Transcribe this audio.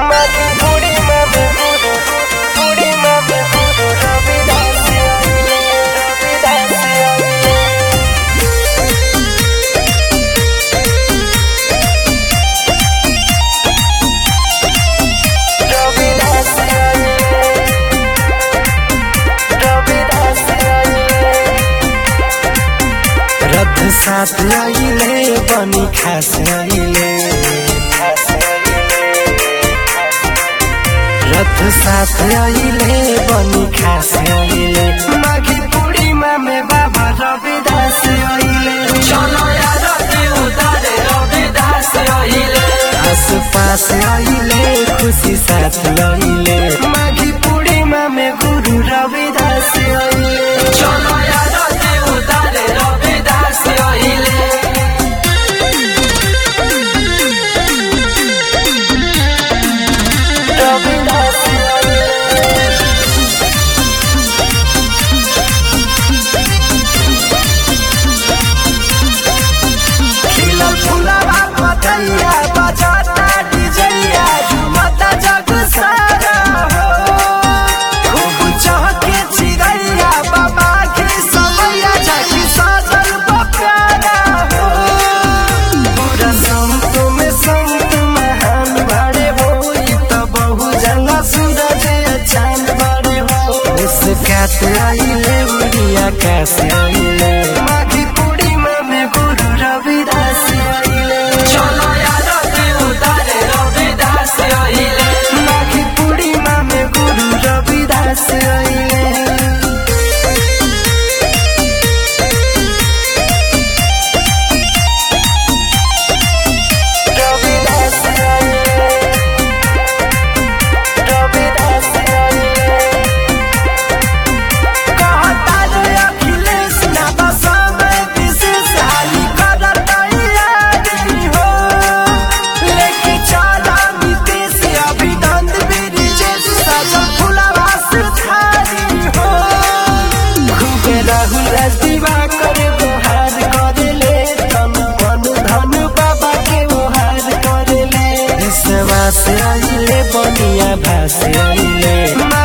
माटी पूरी में गुरु पूरी में गुरु रविदास आइले रविदास आइले रविदास आइले रविदास आइले रथ साथ आइले बनी खास आइले रथ साथ आइले बनी खास आइले माघी पूर्णिमा में बाबा रविदास आइले चलो यार उतारे रविदास आइले आस पास आइले खुशी साथ लइले माघी पूर्णिमा में गुरु रविदास आइले चलो यार उतारे रविदास आइले रविदास आइले खिलल फुलवा पतैया बजाता डिजैया झुमता जग सारा हो खूब चहके चिड़ैया बाबा के समैया झाकी सजल बकारा हो पूरा संत में संत महान बड़े हो ई त बहु जंगा सूरज चांद बड़े हो मुस्कात आइले उड़िया कास आइले माघी पूर्णिमा में गुरु रविदास आइले चलो यार उतारे रविदास आइले माघी पूर्णिमा में गुरु रविदास आइले रविदास आइले रविदास आइले कहता रे अखिलेश ना बसा में विशेष हानि करत तैयारी हो लेके चला नीतीश अभिनंद ब्रिजेश सजल फुलवा सुधारी हो खूबे राहुल राजदीवा करे गोहार करेले तन मन धन बाबा के ओहार करेले विश्वास आइले बनिया भास आइले माँ